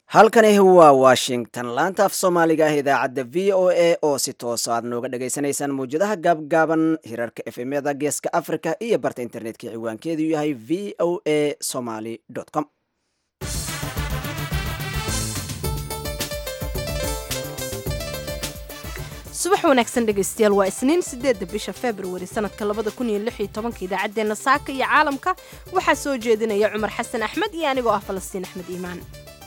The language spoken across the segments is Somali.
halkani waa washington laanta af soomaaliga ah idaacadda v o a oo si toosa aad nooga dhagaysanaysaan mawjadaha gaabgaaban hirarka efemyada geeska africa iyo barta internetka ciwaankeedu yahay v o a somaly com subax wanaagsan dhegaystayaal waa isniin sideedda bisha februari sanadka labada kun iyo lix iyo tobanka idaacaddeenna saaka iyo caalamka waxaa soo jeedinaya cumar xasan axmed iyo anigoo ah falastiin axmed iimaan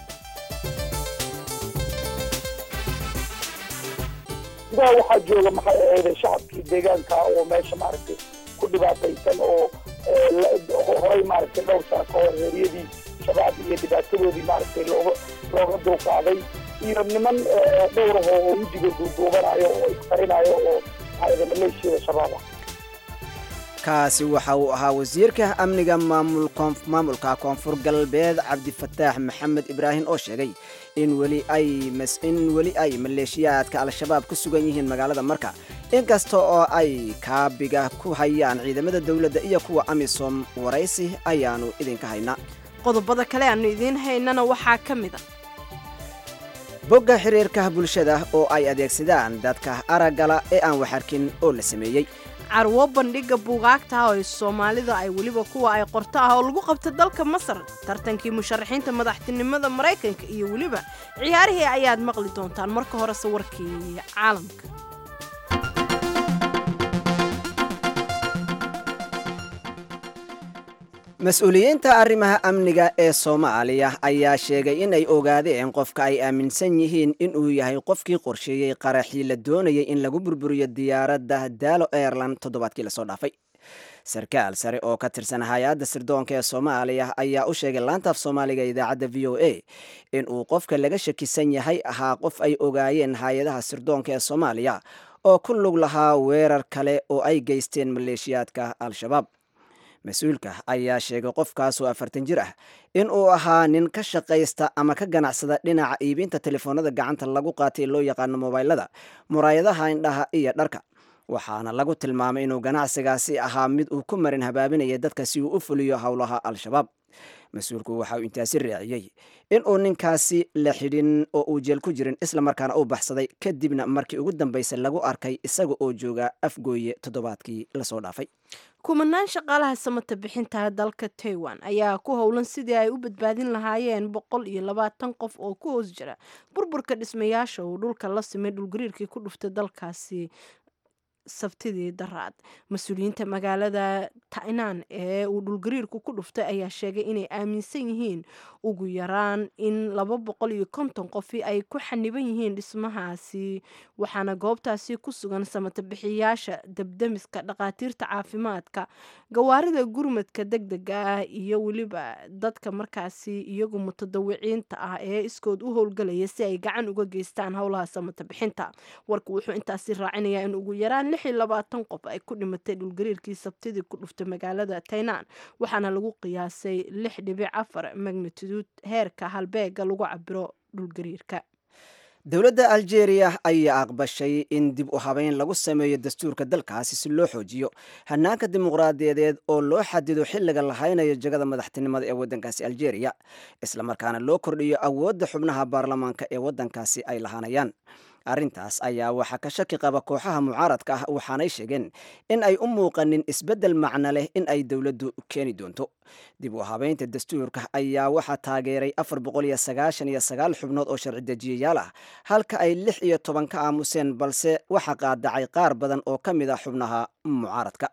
gudaha waxaa jooga maxay ahayde shacabkii deegaanka oo meesha maaragtay ku dhibaataysan oo horay maaragtay dhowr sano ka hor reeryadii shabaab iyo dhibaatadoodii maaragtay looga looga dulqaaday iyo niman dhowraho oo wejiga duuduubanayo oo isqarinayo oo maxay maleeshiyada shabaab ah kaasi waxa uu ahaa wasiirka amniga maamulka koonfur galbeed cabdifataax maxamed ibraahim oo sheegay in weli ay in weli ay maleeshiyaadka al-shabaab ku sugan yihiin magaalada marka inkasta oo ay kaabiga ku hayaan ciidamada dowladda iyo kuwa amisom waraysi ayaanu idinka haynaa qodobada kale aanu idiin haynana waxaa ka mid a bogga xiriirka bulshada oo ay adeegsadaan dadka araggala ee aan waxarkin oo la sameeyey carwo bandhiga buugaagta ah oo soomaalida ay weliba kuwa ay qorto ah oo lagu qabta dalka masar tartankii musharaxiinta madaxtinimada maraykanka iyo weliba ciyaarihii ayaad maqli doontaan marka hore sawirkii caalamka mas-uuliyiinta arrimaha amniga ee soomaaliya ayaa sheegay in ay ogaadeen qofka ay aaminsan yihiin inuu yahay qofkii qorsheeyey qaraxii la doonayay in lagu burburiyo diyaaradda daalo airland toddobaadkii lasoo dhaafay sarkaal sare oo ka tirsan hay-adda sirdoonka ee soomaaliya ayaa u sheegay laantaaf soomaaliga idaacadda v o a inuu qofka laga shakisan yahay ahaa qof ay ogaayeen hay-adaha sirdoonka ee soomaaliya oo ku lug lahaa weerar kale oo ay geysteen maleeshiyaadka al-shabaab mas-uulka ayaa sheegay qofkaasoo afartan jir ah in uu ahaa nin ka shaqaysta ama ka ganacsada dhinaca iibinta telefoonada gacanta lagu qaatay loo yaqaano mobaylada muraayadaha indhaha iyo dharka waxaana lagu tilmaamay inuu ganacsigaasi ahaa mid uu ku marin habaabinaya dadka si uu u fuliyo howlaha al-shabaab mas-uulku waxa uu intaasi raaciyey in uu ninkaasi la xidhin oo uu jeel ku jirin islamarkaana uu baxsaday kadibna markii ugu dambaysa lagu arkay isaga oo jooga afgooye toddobaadkii lasoo dhaafay kumanaan shaqaalaha samata bixinta dalka taiwan ayaa ku howlan sidii ay u badbaadin lahaayeen boqol iyo labaatan qof oo ku hoos jira burburka dhismayaasha uu dhulka la simay dhulgariirkii ku dhuftay dalkaasi sabtidii daraad mas-uuliyiinta magaalada tainan ee uu dhulgariirku ku dhuftay ayaa sheegay inay aaminsan yihiin ugu yaraan in laba boqol iyo konton qofi ay ku xaniban yihiin dhismahaasi waxaana goobtaasi ku sugan samatabixiyaasha debdemiska dhakhaatiirta caafimaadka gawaarida gurmadka deg dega ah iyo weliba dadka markaasi iyagu mutadawiciinta ah ee iskood u howlgalaya si ay gacan uga geystaan howlaha samatabixinta warku wuxuu intaasi raacinayaa in ugu yaraan lix iyo labaatan qof ay ku dhimatay dhulgariirkii sabtidii ku dhuftay magaalada tainan waxaana lagu qiyaasay lix dhibic afar magnituduud heerka halbeega lagu cabiro dhulgariirka dowladda algeria ayaa aqbashay in dib u habeyn lagu sameeyo dastuurka dalkaasi si loo xoojiyo hanaanka dimuqraadiyadeed oo loo xadido xilliga la haynayo jagada madaxtinimada ee waddankaasi algeria islamarkaana loo kordhiyo awoodda xubnaha baarlamaanka ee waddankaasi ay lahaanayaan arrintaas ayaa waxaa ka shaki qaba kooxaha mucaaradka ah waxaanay sheegeen in ay u muuqanin isbeddel macno leh in ay dowladdu keeni doonto dib u habeynta dastuurka ayaa waxaa taageeray afar boqol iyo sagaashan iyo sagaal xubnood oo sharci dejiyayaal ah halka ay lix iyo toban ka aamuseen balse waxaa qaadacay qaar badan oo ka mid ah xubnaha mucaaradka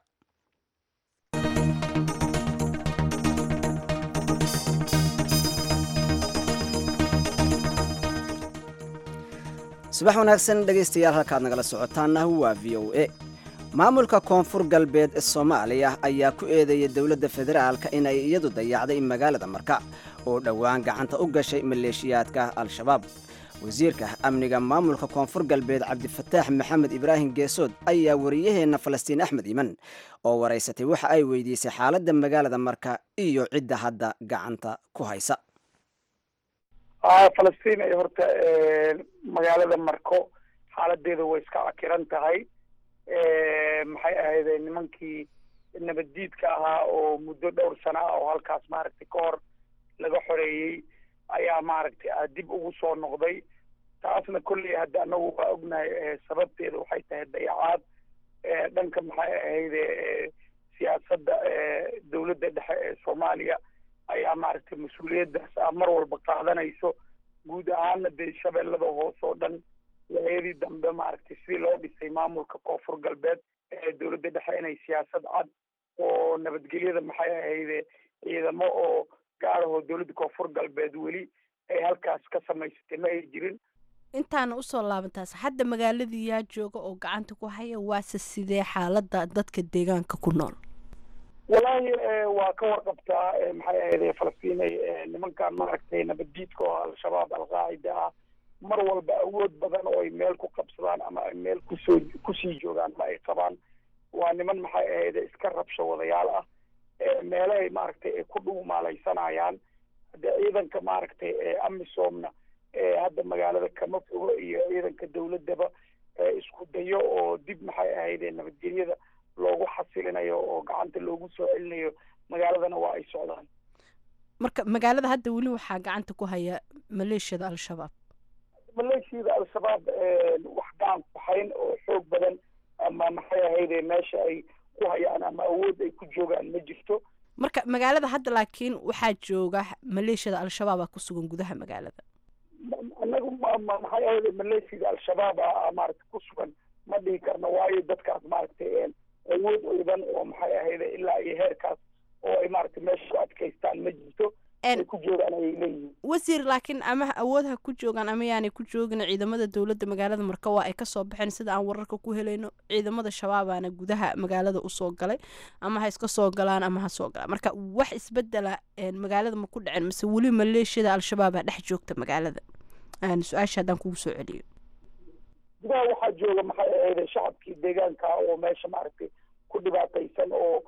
subax wanaagsan dhegaystayaal halkaad nagala socotaana waa v o a maamulka koonfur galbeed ee soomaaliya ayaa ku eedeeyay dowladda federaalka inay iyadu dayacday magaalada marka oo dhowaan gacanta u gashay maleeshiyaadka al-shabaab wasiirka amniga maamulka koonfur galbeed cabdifataax maxamed ibraahim geesood ayaa wariyaheenna falastiin axmed iman oo waraysatay waxa ay weydiisay xaaladda magaalada marka iyo cidda hadda gacanta ku haysa falastiin ay horta magaalada marko xaaladeeda way iska cakiran tahay maxay ahayde nimankii nabaddiidka ahaa oo muddo dhowr sano ah oo halkaas maaragtay ka hor laga xoreeyey ayaa maaragtay dib ugu soo noqday taasna kolley hadda anagu waa ognahay sababteeda waxay tahay dayacaad dhanka maxay ahayde siyaasadda dowladda dhexe ee soomaaliya ayaa maaragtay mas-uuliyaddaas a mar walba qaadanayso guud ahaana dee shabeellada hoose oo dhan waayadii dambe maaragtay sidii loo dhisay maamulka koonfur galbeed ee dowladda dhexe inay siyaasad cad oo nabadgelyada maxay ahayde ciidamo oo gaarahoo dowladda koonfur galbeed weli ay halkaas ka samaysatay ma ay jirin intaana usoo laabantaas hadda magaaladii yaa jooga oo gacanta ku haya waase sidee xaaladda dadka deegaanka ku nool walaahi waa ka warqabtaa maxay ahayde falastiinay nimankan maaragtay nabaddiidka oo al-shabaab alqaacida ah mar walba awood badan oo ay meel ku qabsadaan ama ay meel kusoo kusii joogaan ma ay qabaan waa niman maxay ahayde iska rabsho wadayaal ah meelahay maaragtay ay ku dhuumaalaysanayaan hadde ciidanka maaragtay amisomna hadda magaalada kama fogo iyo ciidanka dowladdaba isku dayo oo dib maxay ahayde nabadgelyada loogu xasilinayo oo gacanta loogu soo celinayo magaaladana waa ay socdaan marka magaalada hadda weli waxaa gacanta ku haya maleeshiyada al-shabaab maleeshiyada al-shabaab wax gacan ku hayn oo xoog badan ama maxay ahayde meesha ay ku hayaan ama awood ay ku joogaan ma jirto marka magaalada hadda laakiin waxaa jooga maleeshiyada al-shabaaba ku sugan gudaha magaalada anagu maxay ahayde maleeshiyada al-shabaab a maaragtay ku sugan ma dhihi karno waayo dadkaas maaragtay awood ciidan oo maxay ahayde ilaa iyo heerkaas oo ay maaragtay meesha ku adkaystaan ma jirto ay ku joogaan ayay leeyihiin wasiir laakiin ama awood ha ku joogaan ama yaanay ku joogin ciidamada dowladda magaalada marka waa ay kasoo baxeen sida aan wararka ku helayno ciidamada shabaabaana gudaha magaalada usoo galay ama ha iska soo galaan ama ha soo galaan marka wax isbedela magaalada ma ku dhaceen mase weli maleeshiyada al-shabaab a dhex joogta magaalada su-aasha haddaan kugu soo celiyo gudaha waxaa jooga maxay ahayde shacabkii deegaanka oo meesha maaragtay ku dhibaataysan oo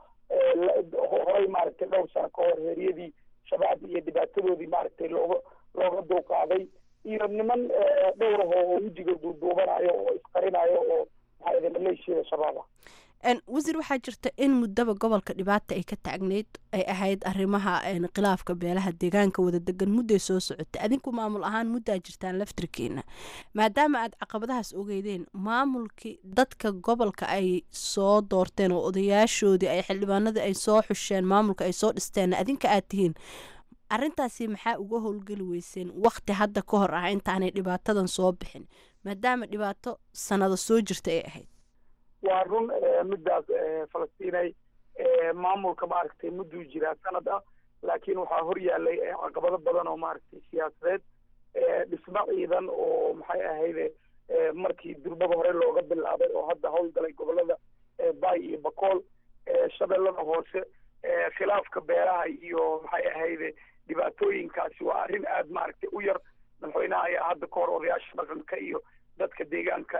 horay maaragtay dhowr sano ka hor heeryadii shabaab iyo dhibaatadoodii maaragtay looga looga dulqaaday iyo niman dhowraho oo wejiga duuduubanayo oo isqarinayo oo maxaa ahayde maleeshiyada shabaab ah wasiir waxaa jirta in muddaba gobolka dhibaata ay ka taagneyd ay ahayd arrimaha khilaafka beelaha deegaanka wada degan mudday soo socotay adinku maamul ahaan muddaa jirtaan laftirkeena maadaama aad caqabadahaas ogeydeen maamulkii dadka gobolka ay soo doorteen oo odayaashoodii ay xildhibaanadii ay soo xusheen maamulka ay soo dhisteen adinka aad tihiin arrintaasi maxaa uga howlgeli weyseen wakti hadda ka hor ah intaanay dhibaatadan soo bixin maadaama dhibaato sanado soo jirta ay ahayd waa run middaas falastiinay maamulka maaragtay mudduu jiraa sanad ah laakiin waxaa hor yaalay caqabado badan oo maaragtay siyaasadeed dhismo ciidan oo maxay ahayde markii durbada hore looga bilaabay oo hadda howlgalay gobolada bay iyo bakool shabeellada hoose khilaafka beeraha iyo maxay ahayde dhibaatooyinkaasi waa arrin aad maaragtay u yar madaxweynaha ayaa hadda ka hor odayaasha dhaqanka iyo dadka deegaanka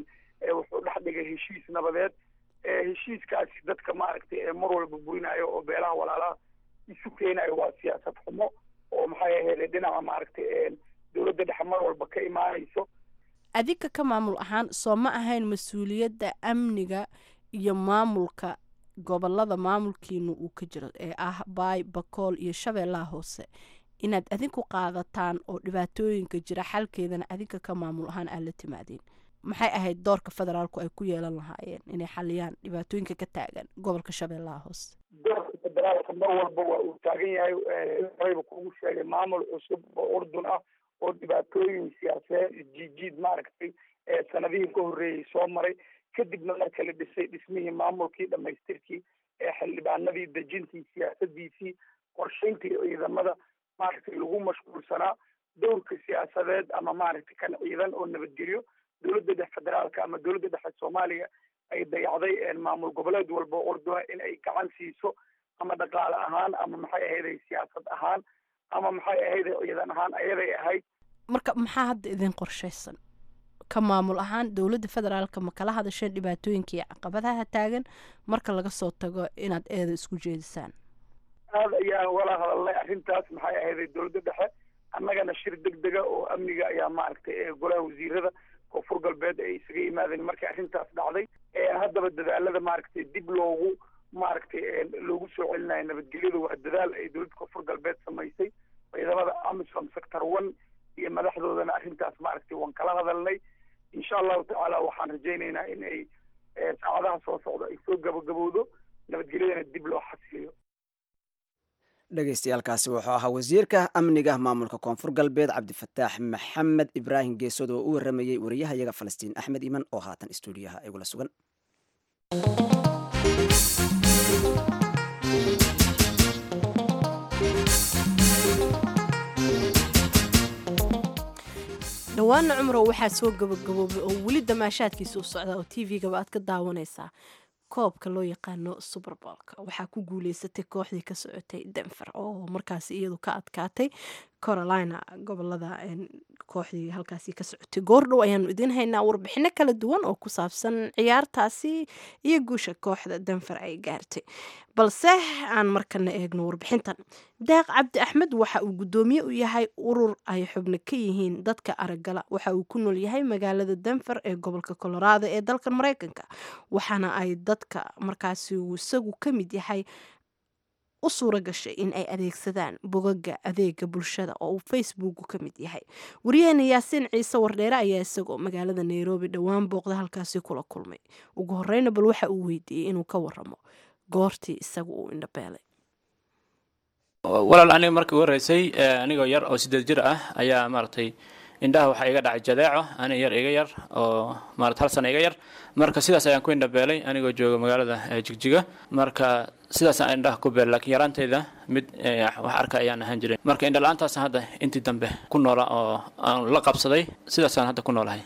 wuxuu dhex dhigay heshiis nabadeed heshiiskaasi dadka maaragtay mar walba burinayo oo beelaha walaalaha isu keenayo waa siyaasad xumo oo maxay ahayde dhinaca maaragtay dowladda dhexe mar walba ka imaanayso adinka ka maamul ahaan soo ma ahayn mas-uuliyadda amniga iyo maamulka gobolada maamulkiina uu ka jiro ee ah baay bakool iyo shabeellaha hoose inaad adinku qaadataan oo dhibaatooyinka jira xalkeedana adinka ka maamul ahaan aad la timaadeen maxay ahayd doorka federaalku ay ku yeelan lahaayeen inay xaliyaan dhibaatooyinka ka taagan gobolka shabeellaha hoose doorka federaalka mar walba waa uu taagan yahay horeyba kugu sheegay maamul cusub oo urdun ah oo dhibaatooyin siyaasadeed isjiijiid maaragtay sanadihii ka horreeyey soo maray kadibna marka la dhisay dhismihii maamulkii dhamaystirkii xildhibaanadii dejintii siyaasadiisii qorshayntii ciidamada maaragtay lagu mashquulsanaa dowrka siyaasadeed ama maaragtay kan ciidan oo nabadgelyo dowladda dhex federaalka ama dowladda dhexe soomaaliya ay dayacday maamul goboleed walba oo orduna in ay gacan siiso ama dhaqaale ahaan ama maxay ahayday siyaasad ahaan ama maxay ahayday ciidan ahaan ayaday ahayd marka maxaa hadda idin qorshaysan ka maamul ahaan dowladda federaalka ma kala hadasheen dhibaatooyinka iyo caqabadaha taagan marka laga soo tago inaad eeda isku jeedisaan aad ayaan wala hadalnay arrintaas maxay ahayday dowladda dhexe annagana shir deg dega oo amniga ayaa maaragtay golaha wasiirada koonfur galbeed ay isaga yimaadeen markii arrintaas dhacday haddaba dadaalada maaragtay dib loogu maaragtay loogu soo celinayo nabadgelyada waa dadaal ay dowladda koonfur galbeed samaysay ciidamada amisom sector one iyo madaxdoodana arrintaas maaragtay waan kala hadalnay insha allahu tacaala waxaan rajaynaynaa in ay saacadaha soo socda ay soo gabagabowdo nabadgelyadana dib loo xasiliyo dhegeystayaaalkaasi wuxuu ahaa wasiirka amniga maamulka koonfur galbeed cabdifataax maxamed ibraahim geesod oo u waramayey wariyahayaga falastiin axmed iman oo haatan istuudiyaha igula sugan dhawaana cumrow waxaa soo gabagaboobay oo weli damaashaadkiisa u socda oo t v-gaba aad ka daawanaysaa koobka loo yaqaano suberbolka waxaa ku guuleysatay kooxdii ka socotay denver oo markaasi iyadu ka adkaatay carolina gobolada kooxdii halkaasi ka socotay goordhow ayaanu idiin haynaa warbixino kala duwan oo ku saabsan ciyaartaasi iyo guusha kooxda denver ay gaartay balse aan markana eegno warbixintan daaq cabdi axmed waxa uu guddoomiye u yahay urur ay xubno ka yihiin dadka aragala waxa uu ku nool yahay magaalada denver ee gobolka colorado ee dalka mareykanka waxaana ay dadka markaasi uu isagu ka mid yahay u suura gashay in ay adeegsadaan bogaga adeega bulshada oo uu facebook ka mid yahay wariyaheena yaasiin ciise wardheere ayaa isagoo magaalada nairobi dhowaan booqda halkaasi kula kulmay ugu horeyna bal waxa uu weydiiyey inuu ka waramo goortii isagu uu indhabeelay walaal aniga markii ugu horreysay anigoo yar oo sideed jir ah ayaa maaragtay indhaha waxaa iga dhacay jadeeco ani yar iga yar oo maarata hal sana iga yar marka sidaas ayaan ku indhabeelay anigoo jooga magaalada jigjiga marka sidaasaan indhaha ku beelay laakiin yaraanteyda mid wax arka ayaan ahaan jiray marka indhala-aantaas hadda intii dambe ku noola oo aan la qabsaday sidaasaan hadda ku noolahay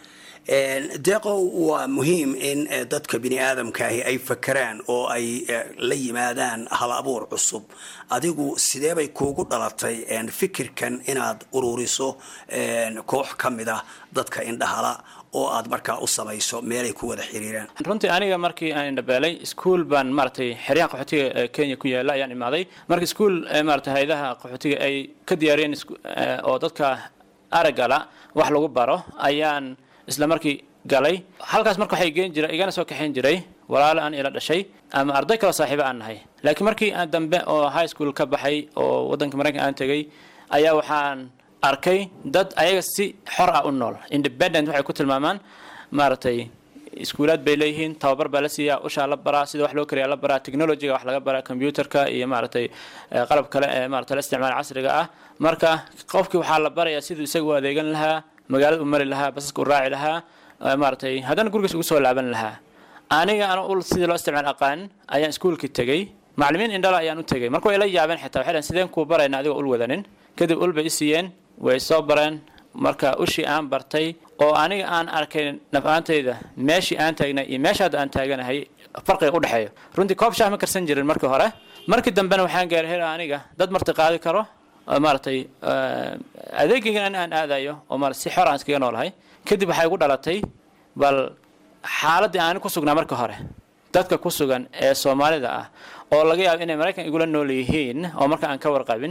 deeqow waa muhiim in dadka bini aadamkaahi ay fakeraan oo ay la yimaadaan hal abuur cusub adigu sideebay kuugu dhalatay fikirkan inaad ururiso koox ka mid ah dadka indhahala oo aad markaa u samayso meelay ku wada xiriiraan runtii aniga markii aan indhabeelay iskuol baan maaragtay xeryaha qaxootiga kenya ku yaala ayaan imaaday marka iskuol maarata hay-adaha qaxootiga ay ka diyaariyeen oo dadka aragala wax lagu baro ayaan isla markii galay halkaas marka waxay geen jira igana soo kaxayn jiray walaalo aan ila dhashay ama arday kaloo saaxiibo aan nahay laakiin markii aan dambe oo high school ka baxay oo waddanka maraykan aan tegay ayaa waxaan arkay dad ayaga si xor ah u nool independent waxay ku tilmaamaan maaragtay iskuulaad bay leeyihiin tababar baa la siiyaa ushaa la baraa sida wax loo kariyaa la baraa technologyga wax laga baraa computerka iyo maaragtay qalab kale ee maarata la isticmaal casriga ah marka qofkii waxaa la barayaa siduu isaga u adeegan lahaa magaalada u mari lahaa basaska u raaci lahaa maaragtay haddana gurigiis ugu soo laaban lahaa aniga ana ul sidii loo isticmaal aqaan ayaan iskuulkii tegey macallimiin indhala ayaan u tegey marka way la yaabeen xitaa waxay dhahen sideen kuu barayna adigoo ul wadanin kadib ul bay i siiyeen way soo bareen marka ushii aan bartay oo aniga aan arkay naf-aantayda meeshii aan taagnay iyo meesha hadda aan taaganahay farqiga u dhexeeyo runtii koob shaah ma karsan jirin markii hore markii dambena waxaan gaaray hel aniga dad marti qaadi karo maaragtay adeegaygan aan aadayo oo maarata si xor aan iskaga noolahay kadib waxay igu dhalatay bal xaaladdii aan ku sugnaa marka hore dadka ku sugan ee soomaalida ah oo laga yaabo inay maraykan igula nool yihiin oo marka aan ka warqabin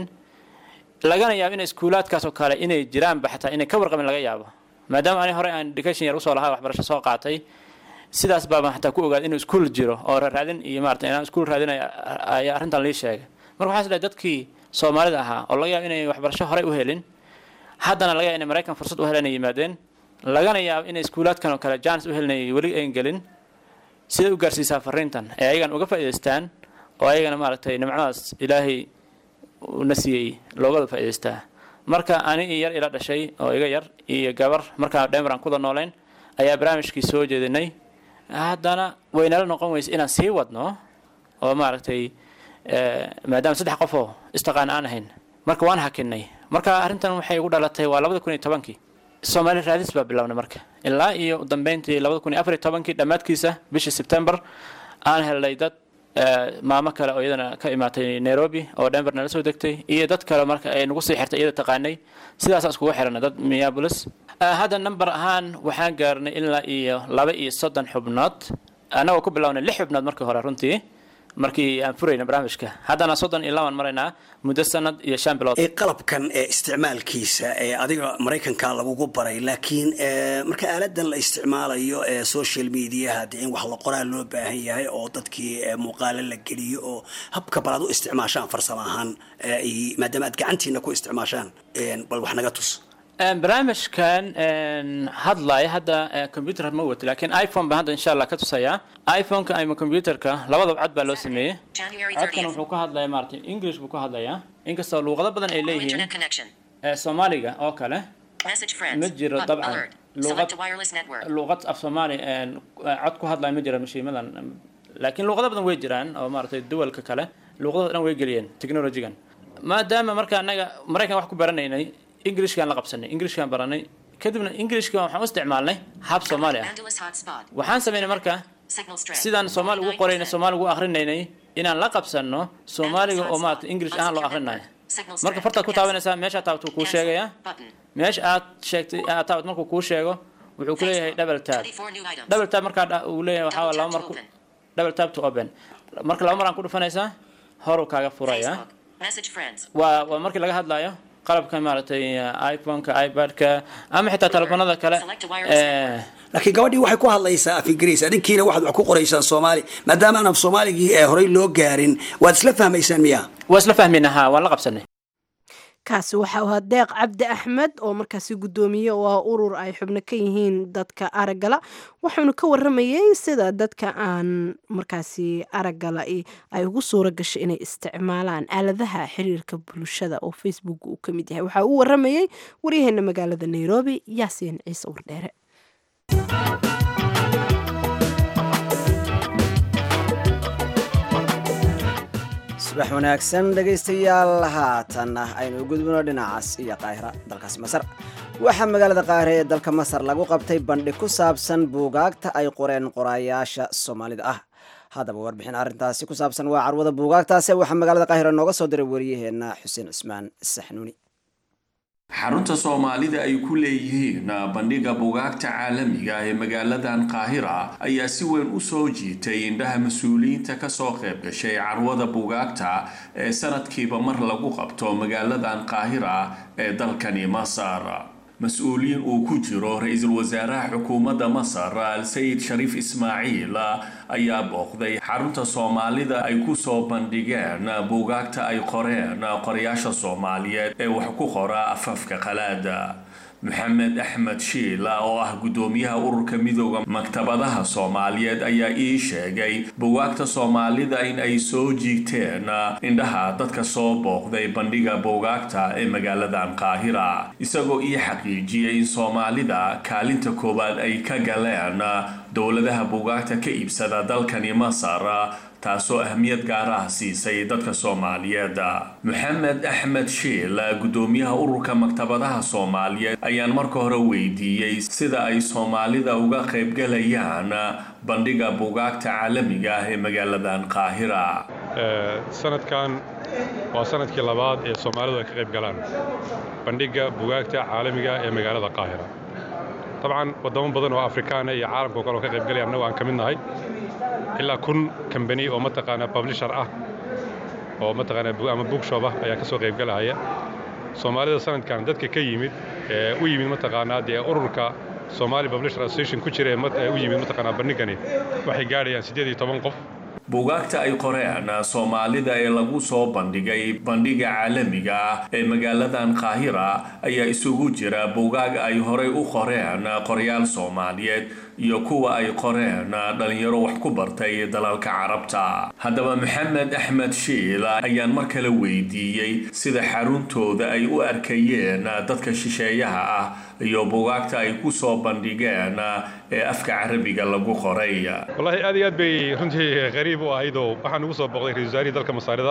lagana yaabo inay iskuulaadkaas oo kale inay jiraanba xataa inay ka warqabin laga yaabo maadaama ani hore aan education yar usoo lahaa waxbarasho soo qaatay sidaas baabaan xataa ku ogaad inuu iskuul jiro oo raadin iyo maarata inaan iskuul raadinay ayaa arrintan lii sheegay marka waxaan is dhahay dadkii soomaalida ahaa oo laga yaabo inay waxbarasho horey u helin haddana laga yaabo inay maraykan fursad u helan ay yimaadeen lagana yaabo inay iskuulaadkan oo kale jaanis u helinay weli ayn gelin siday u gaarsiisaa fariintan ee ayagan uga faa'idaystaan oo ayagana maaragtay nimcadaas ilaahay na siiyey loogada faa'idaystaa marka ani iyo yar ila dhashay oo iga yar iyo gabar markaa dhemer aan kuda noolayn ayaa barnaamijkii soo jeedinay haddana waynala noqon weysa inaan sii wadno oo maaragtay maadaama saddex qof oo istaqaan aan ahayn marka waan hakinay marka arrintan waxay ugu dhalatay waa labada kun iyo tobankii soomaali raadis baa bilownay marka ilaa iyo dambeyntii labada kun iyo afar iyo tobankii dhammaadkiisa bishii sebtember aan helnay dad maamo kale oo iyadana ka imaatay nairobi oo denver nala soo degtay iyo dad kale marka ay nagu sii xirtay iyada taqaanay sidaasaan iskugu xiranay dad minneapolis hadda number ahaan waxaan gaarnay ilaa iyo laba iyo soddon xubnood annagoo ku bilownay lix xubnood markii hore runtii markii aan furayna barnaamijka haddana soddon iyo labaan maraynaa muddo sanad iyo shan bilood ee qalabkan ee isticmaalkiisa ee adiga maraykanka lagugu baray laakiin ee marka aaladan la isticmaalayo ee social mediaha dee in wax la qoraa loo baahan yahay oo dadkii ee muuqaalo la geliyo oo habka bal aad u isticmaashaan farsamo ahaan ee iyo- maadaama aad gacantiina ku isticmaashaan een, bal wax naga tus Een, barnaamijkan een, hadlaya hadda eh, computer ma wato laakiin iphone baan hadda insha allah ka tusayaa iphoneka ama computerka labadaba cod baa loo sameeyey January codkan 30th. wuxuu ka hadlayaa maaragtay english buu ka hadlayaa inkastoo luuqado badan ay No leeyihiin internet connection. ee soomaaliga oo kale Message friends. ma jiro Button dabcan alert. luuqad Select a wireless network. luuqad af soomaali een, cod ku hadlaya ma jira mashiimadan laakiin luuqado badan way jiraan oo maaragtay duwalka kale luuqadooda dhan way geliyeen technologigan maadaama marka annaga maraykan wax ku baranaynay englishkaan la qabsanay englishkaan baranay kadibna englishka waxaan u isticmaalnay hab soomaali ah Andalus hotspot. waxaan samaynay marka Signal strength. sidaan soomaali ugu qoraynay soomaali ugu akrinaynay inaan la qabsanno soomaaliga oo maaragtay english ahaan loo akrinayo Signal marka strength. fartaad ku taabanaysaa meesha taabtu kuu Cancel. sheegayaa Button. meesha aad sheegtay aad taabad markuu kuu sheego wuxuu ku leeyahay double tab 24 new items. double tab markaa dha- uu leeyahay waxaa Double laba tap mar to ku open. double tab to open marka laba mar aan ku dhufanaysaa horuu kaaga furaya Facebook. Message friends. waa waa markii laga hadlayo qalabka maaragtay iphoneka ipad-ka ama xitaa telefoonada kale Select a wireless eh, laakiin gabadhii waxay ku hadlaysaa af ingiriis adinkiina waxaad wax ku qoraysaan soomaali maadaama aan af soomaaligii ee horey loo gaarin waad isla fahmaysaan miya waa isla fahmayna ha waan la qabsanay kaasi waxa uu ahaa deeq cabdi axmed oo markaasi guddoomiye oo ah urur ay xubno ka yihiin dadka araggala wuxuuna ka waramayey sida dadka aan markaasi araggala i- ay ugu suura gashay inay isticmaalaan aaladaha xiriirka bulshada oo facebook uu ka mid yahay waxaa uu waramayey waryaheena magaalada nairobi yaasiin ciise wardheere subax wanaagsan dhegaystayaal haatan aynu gudbino dhinacaas iyo qaahira dalkaasi masar waxaa magaalada qaahira ee dalka masar lagu qabtay bandhig ku saabsan buugaagta ay qoreen qoraayaasha soomaalida ah haddaba warbixin arrintaasi ku saabsan waa carwada buugaagtaasi waxaa magaalada qaahira nooga soo diray waryaheena xuseen cismaan saxnuuni xarunta soomaalida ay ku leeyihiin bandhiga bugaagta caalamiga ee magaaladan qaahira ayaa si weyn u soo jiitay indhaha mas-uuliyiinta kasoo qayb gashay carwada bugaagta ee sanadkiiba mar lagu qabto magaaladan qaahira ee dalkani masar mas-uuliyiin uu ku jiro ra-iisul wasaaraha xukuumadda masar al-sayid shariif ismaaciil ayaa booqday xarunta soomaalida ay ku soo bandhigeen buugaagta ay qoreen qorayaasha soomaaliyeed ee wax ku qora afafka qalaada maxamed axmed shiil oo ah guddoomiyaha ururka midooda maktabadaha soomaaliyeed ayaa ii sheegay bugaagta soomaalida in ay soo jiigteen indhaha dadka soo booqday bandhiga bugaagta ee magaaladan qaahira isagoo ii xaqiijiyay in soomaalida kaalinta koowaad ay ka galeen dowladaha bugaagta ka iibsada dalkani masar taasoo ahmiyad gaar ah siisay dadka soomaaliyeed maxamed axmed shiil guddoomiyaha ururka maktabadaha soomaaliyeed ayaan marka hore weydiiyey sida ay soomaalida uga qaybgalayaan bandhiga bugaagta caalamiga ah ee magaaladan qaahira sanadkan waa sanadkii labaad ee soomaalidu ay ka qayb galaan bandhigga bugaagta caalamiga ee magaalada qaahira dabcan waddamo badan oo afrikaana iyo caalamka o kale oo ka qaybgalaya annagu aan ka mid nahay ilaa kun kambani oo mataqaanaa publishar ah oo mataqaanaa ama bookshop ah ayaa ka soo qaybgalahaya soomaalida sanadkan dadka ka yimid ee u yimid mataqaanaa dee ururka Somali Publisher Association ku jira ee u yimid mataqaanaa bandhigani waxay gaadhayaan siddeed iyo toban qof buugaagta ay qoreen soomaalida ee lagu soo bandhigay bandhiga caalamiga ah ee magaaladan qaahira ayaa isugu jira buugaag ay horey u qoreen qoryaal soomaaliyeed iyo kuwa ay qoreen dhalinyaro wax ku bartay dalalka carabta haddaba maxamed axmed shiil ayaan mar kale weydiiyey sida xaruntooda ay u arkayeen dadka shisheeyaha ah iyo buugaagta ay ku soo bandhigeen ee afka carabiga lagu qoray wallaahi aad iyo aad bay runtii qariib u ahaydoo waxaan ugu soo booqday ra-isul wasaarihii dalka masaarida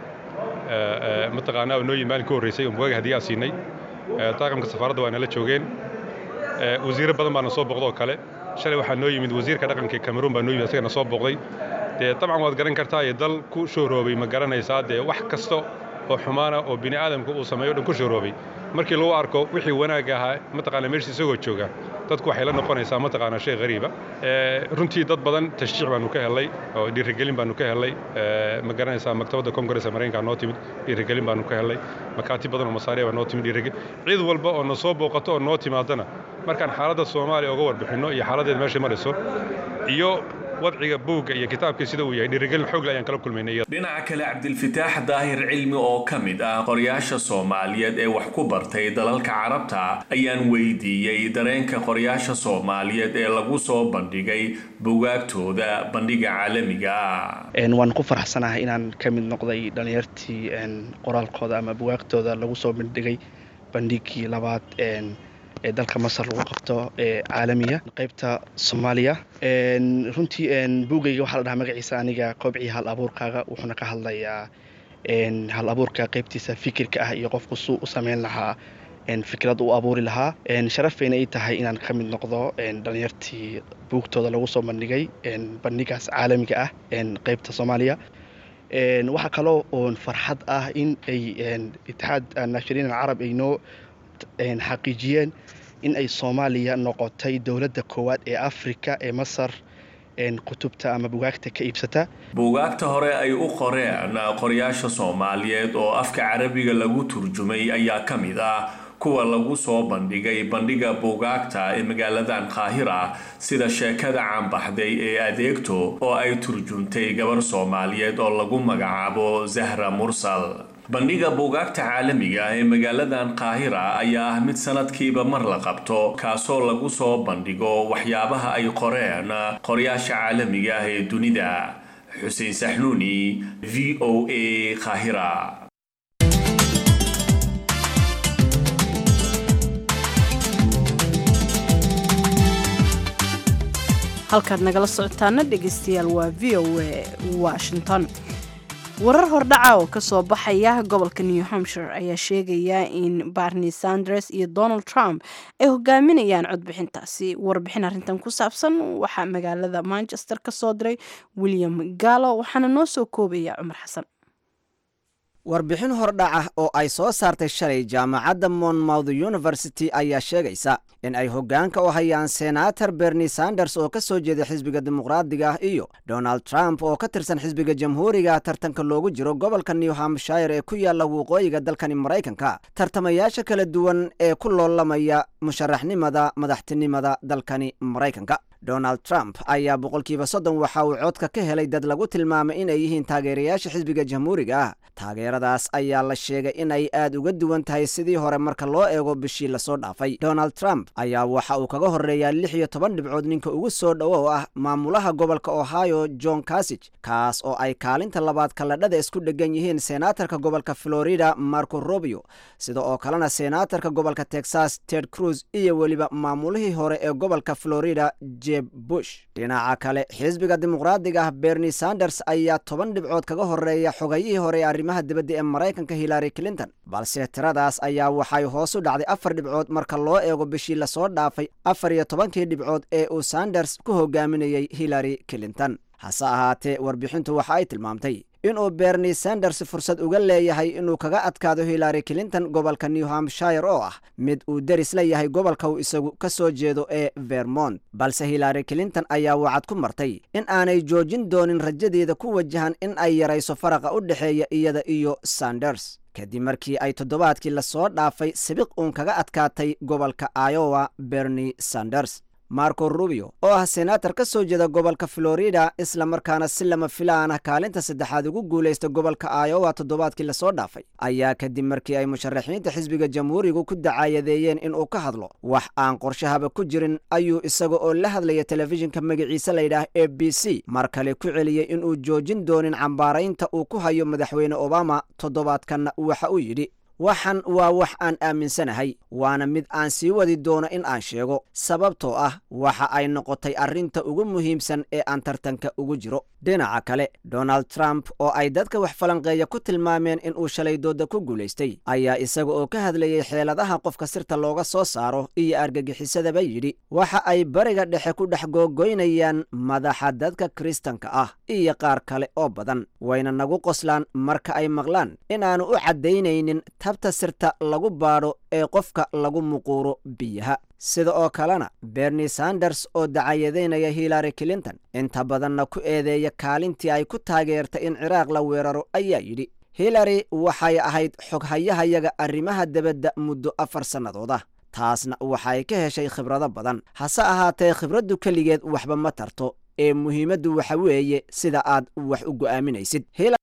mataqaanaa noo yimid maalin ka horreysay oo bugaag haddii aan siinay daaqamka safaaradda waa nala joogeen wasiiro badan baana soo booqda oo kale shalay waxaa noo yimid wasiirka dhaqanka cameroon baa noo yimid asagana soo booqday dee dabcan waad garan kartaa iyo dal ku shooroobay ma garanaysaa dee wax kasto oo xumaana oo bini aadamka uu sameeyo dhan ku sharoobay markii lagu arko wixii wanaag ahaa mataqaana meesha isagoo jooga dadku waxay la noqonaysaa mataqaana shay qariiba runtii dad badan tashjiic baanu ka helay oo dhiirigelin baanu ka helay ma garanaysaa maktabadda kongareska maraykanka noo timid dhiirigelin baanu ka helay makaatib badan oo masaariya baa noo timid dhiirigelin cid walba oo na soo booqato oo noo timaadana markaan xaaladda soomaaliya uga warbixinno iyo xaaladdeed meeshay marayso iyo wadciga buugga iyo kitaabkii sida uu yahay dhiirigelin xoogle ayaan kala kulmaynay dhinaca kale cabdilfitaax daahir cilmi oo ka mid ah qoryaasha soomaaliyeed ee wax ku bartay dalalka carabta ayaan weydiiyey dareenka qoryaasha soomaaliyeed ee lagu soo bandhigay bugaagtooda bandhiga caalamiga ah waan ku faraxsanahay inaan ka mid noqday dhallinyartii qoraalkooda ama bugaagtooda lagu soo bandhigay bandhigii labaad ee dalka masar lagu qabto ee caalamiga qaybta soomaaliya runtii buugayga waxaa la dhahaa magaciisa aniga kobcii hal abuurkaaga wuxuuna ka hadlayaa hal abuurka qaybtiisa fikirka ah iyo qofku suu u sameyn lahaa fikrad u abuuri lahaa sharafayna ay tahay inaan ka mid noqdo dhalinyartii buugtooda lagu soo bandhigay bandhigaas caalamiga ah qaybta soomaaliya waxaa kaloo oon farxad ah in ay itixaad naashiriin alcarab ay noo xaqiijiyeen in ay soomaaliya noqotay dowladda koowaad ee afrika ee masar kutubta ama bugaagta ka iibsata buugaagta hore ay u qoreen qoryaasha soomaaliyeed oo afka carabiga lagu turjumay ayaa ka mid ah kuwa lagu soo bandhigay bandhiga buugaagta ee magaaladan qaahira sida sheekada caanbaxday ee adeegto oo ay turjuntay gabar soomaaliyeed oo lagu magacaabo zahra mursal bandhiga buugaagta caalamiga ah ee magaaladan qaahira ayaa ah mid sanadkiiba mar la qabto kaasoo lagu soo bandhigo waxyaabaha ay qoreen qoryaasha caalamiga ah ee dunida xuseen saxnuuni v o a qaahira halkaad nagala socotaana dhegaystayaal waa v o a washington warar hordhaca oo kasoo baxaya gobolka new hampshire ayaa sheegaya in barney sanders iyo donald trump ay hogaaminayaan codbixintaasi warbixin arrintan ku saabsan waxaa magaalada manchester ka soo diray william gallo waxaana noo soo koobaya cumar xasan warbixin hordhaca oo ay soo saartay shalay jaamacadda monmouth university ayaa sheegaysa in ay hoggaanka u hayaan senator bernie sanders oo ka soo jeeda xisbiga dimuqraadiga ah iyo donald trump oo ka tirsan xisbiga jamhuuriga tartanka loogu jiro gobolka new hampshire ee ku yaalla waqooyiga dalkani maraykanka tartamayaasha kala duwan ee ku loolamaya musharaxnimada madaxtinimada dalkani maraykanka donald trump ayaa boqolkiiba soddon waxa uu codka ka helay dad lagu tilmaamay inay yihiin taageerayaasha xisbiga jamhuuriga ah taageeradaas ayaa la sheegay in ay aad uga duwan tahay sidii hore marka loo eego bishii lasoo dhaafay donald trump ayaa waxa uu kaga horreeyaa lix iyo toban dhibcood ninka ugu soo dhowo oo ah maamulaha gobolka ohio john casig kaas oo ay kaalinta labaad kalladhada isku dhegan yihiin senaatarka gobolka florida marco robio sida oo kalena senaatarka gobolka texas ted cruz iyo weliba maamulihii hore ee gobolka florida jeb bush dhinaca kale xisbiga dimuqraadiga ah bernie sanders ayaa toban dhibcood kaga horreeya xogayihii hore ee arrimaha dibadda ee maraykanka hillary clinton balse tiradaas ayaa waxay hoos u dhacday afar dhibcood marka loo eego bishii lasoo dhaafay afar iyo tobankii dhibcood ee uu sanders ku hogaaminayey hillary clinton hase ahaatee warbixintu waxa ay tilmaamtay inuu bernie sanders fursad uga leeyahay inuu kaga adkaado hillary clinton gobolka new hampshire oo ah mid uu deris la yahay gobolka uu isagu ka soo jeedo ee vermont balse hillary clinton ayaa wacad ku martay in aanay joojin doonin rajadeeda ku wajahan in ay yarayso faraqa u dhexeeya iyada iyo sanders kadib markii ay toddobaadkii lasoo dhaafay sabiq uun kaga adkaatay gobolka iowa bernie sanders marco rubio oo ah senaatar ka soo jeeda gobolka florida isla markaana si lama filaan ah kaalinta saddexaad ugu guulaysta gobolka iowa toddobaadkii lasoo dhaafay ayaa kadib markii ay musharaxiinta xisbiga jamhuurigu ku dacaayadeeyeen inuu ka hadlo wax aan qorshahaba ku jirin ayuu isaga oo la hadlaya telefishinka magaciise layidhaah a b c mar kale ku celiyey inuu joojin doonin cambaaraynta uu ku hayo madaxweyne obama toddobaadkanna waxa uu yidhi waxan waa wax aan aaminsanahay waana mid aan sii wadi doono in aan sheego sababtoo ah waxa ay noqotay arrinta ugu muhiimsan ee aan tartanka ugu jiro dhinaca kale donald trump oo ay dadka wax falanqeeya ku tilmaameen inuu shalay dooda ku guulaystay ayaa isaga oo ka hadlayay xeeladaha qofka sirta looga soo saaro iyo argagixisadaba yidhi waxa ay bariga dhexe ku dhex googoynayaan madaxa dadka kiristanka ah iyo qaar kale oo badan wayna nagu qoslaan marka ay maqlaan inaannu u caddaynaynin tabta sirta lagu baadho ee qofka lagu muquuro biyaha sida oo kalena berni sanders oo dacayadaynaya hillary clinton inta badanna ku eedeeya kaalintii ay ku taageertay in ciraaq la weeraro ayaa yidhi hillary waxay ahayd xoghayahayaga arrimaha debadda muddo afar sannadood ah taasna waxay ka heshay khibrado badan hase ahaatee khibraddu keligeed waxba ma tarto ee muhiimaddu waxa weeye sida aad wax u go'aaminaysid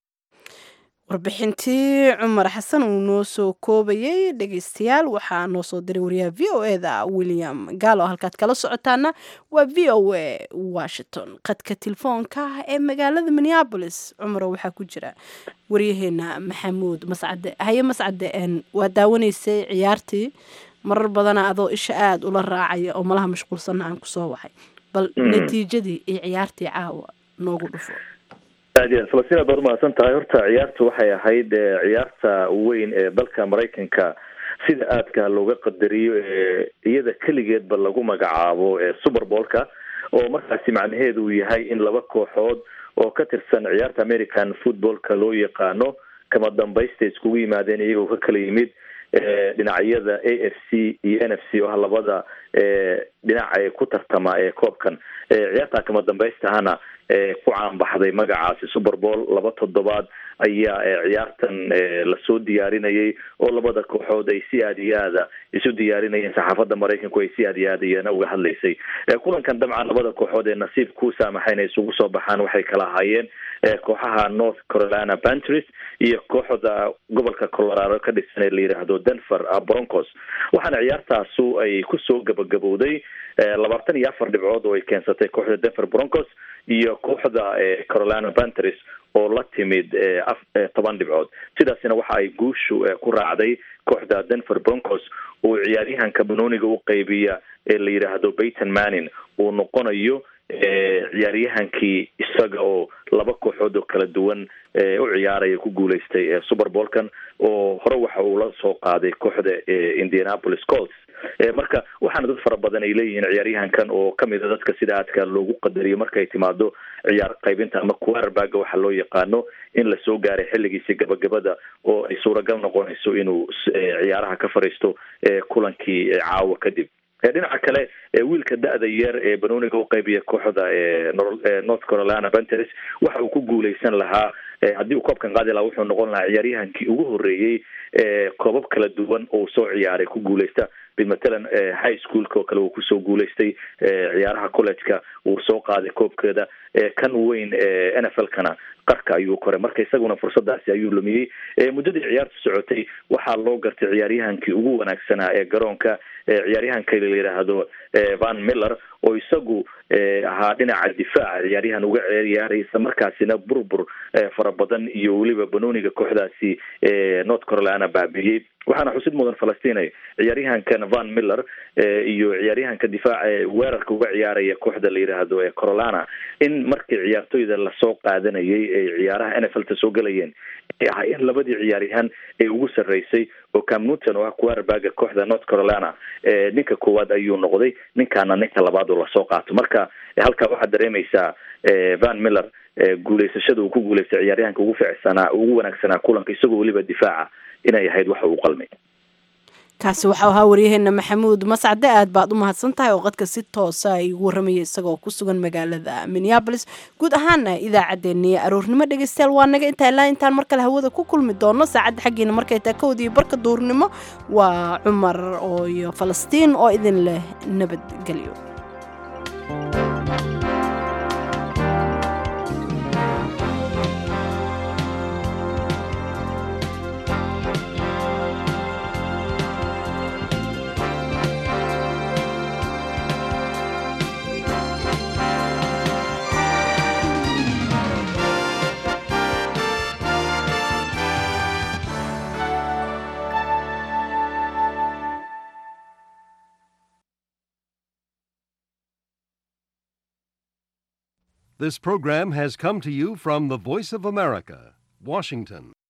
warbixintii cumar xasan uu noo soo koobayay dhegeystayaal waxaa noo soo diray wariyaha v o e da william gaalo halkaad kala socotaana waa v o e washington qadka telefoonka ee magaalada minneabolis cumaro waxaa ku jira waryaheena maxamuud mascade haye mascade waa daawanaysay ciyaartii marar badana adoo isha aada ula raacaya oo malaha mashquulsanna aan kusoo waxay bal natiijadii iyo ciyaartii caawa noogu dhufo aad iyo aad falastiin aad baad umahadsan tahay horta ciyaartu waxay ahayd ciyaarta weyn ee dalka maraykanka sida aadka looga qadariyo ee iyada keligeedba lagu magacaabo super boolka oo markaasi macnaheedu uu yahay in laba kooxood oo ka tirsan ciyaarta american footballka loo yaqaano kama dambaysta iskugu yimaadeen iyagoo ka kala yimid dhinacyada a f c iyo n f c oo ah labada dhinaca ee ku tartama ee koobkan ciyaarta kama dambaystahana ku caanbaxday magacaasi super bowl laba toddobaad ayaa ciyaartan lasoo diyaarinayay oo labada kooxood ay si aada iyo aada isu diyaarinayeen saxaafadda maraykanku ay si aada iyo aada iyana uga hadlaysay kulankan dabcan labada kooxood ee nasiib ku saamaxa inay isugu soo baxaan waxay kala ahaayeen kooxaha north carolina pantries iyo kooxda gobolka colorado ka dhisan ee la yidhaahdo denver broncos waxaana ciyaartaasu ay kusoo gabagabowday labaatan iyo afar dhibcood oo ay keensatay kooxda denver broncos iyo kooxda carolina pantries oo la timid toban dhibcood sidaasina waxa ay guushu ku raacday kooxda denver broncos oo ciyaaryahanka banooniga u qaybiya ee la yidhaahdo bayton manin uu noqonayo ciyaaryahankii isaga oo laba kooxood oo kala duwan u ciyaaraya ku guuleystay super boolkan oo hore waxa uu la soo qaaday kooxda indianapolis colts marka waxaana dad fara badan ay leeyihiin ciyaaryahankan oo kamid a dadka sida aadka loogu qadariyo markay timaado ciyaar qaybinta ama quarterbaga waxa loo yaqaano in lasoo gaaray xilligiisi gabagabada oo ay suuragal noqonayso inuu ciyaaraha ka fariisto kulankii caawa kadib dhinaca kale wiilka da-da yar ee banooniga u qaybiya kooxda north carolina panteres waxa uu ku guuleysan lahaa haddii uu koobkan qaadi lahaa wuxuu noqon lahaa ciyaaryahankii ugu horeeyey koobab kala duwan oo soo ciyaaray ku guuleysta bimatalan high schoolka oo kale uu kusoo guuleystay ciyaaraha collegeka uu soo qaaday koobkeeda kan weyn n f l kana qarka ayuu koray marka isaguna fursadaasi ayuu lumiyey muddadii ciyaarta socotay waxaa loo gartay ciyaaryahankii ugu wanaagsanaa ee garoonka ciyaaryahanka la yidhaahdo van miller oo isagu ahaa dhinaca difaaca ciyaaryahan uga ciyaaray isla markaasina burbur fara badan iyo weliba banooniga kooxdaasi north carolina baabiiyey waxaana xusid mudan falastinay ciyaaryahankan van miller iyo ciyaaryahanka difaaca weerarka uga ciyaaraya kooxda la yidhaahdo carolina in markii ciyaartoyda lasoo qaadanayay ay ciyaaraha n f l ta soo gelayeen ay ahaayeen labadii ciyaaryahan ee ugu sarreysay oo cam newton oo ah quarterbaga kooxda north carolina ninka koowaad ayuu noqday ninkaana ninka labaad oo lasoo qaato marka halkaa waxaad dareemaysaa van miller guuleysashada uu ku guuleystay ciyaaryahanka ugu ficsanaa ugu wanaagsanaa kulanka isagoo weliba difaaca inay ahayd waxa uu qalmay kaasi waxau ahaa waryaheena maxamuud mascade aad baad u mahadsan tahay oo qadka si toosa ay ugu warramaya isagoo ku sugan magaalada minneabolis guud ahaana idaacaddeenii aroornimo dhegeystayaal waa naga intaa ilaa intaan mar kale hawada ku kulmi doono saacadda xaggeena markay taa kowdii barka duurnimo waa cumar oo iyo falastiin oo idin leh nabadgelyo This program has come to you from the Voice of America, Washington.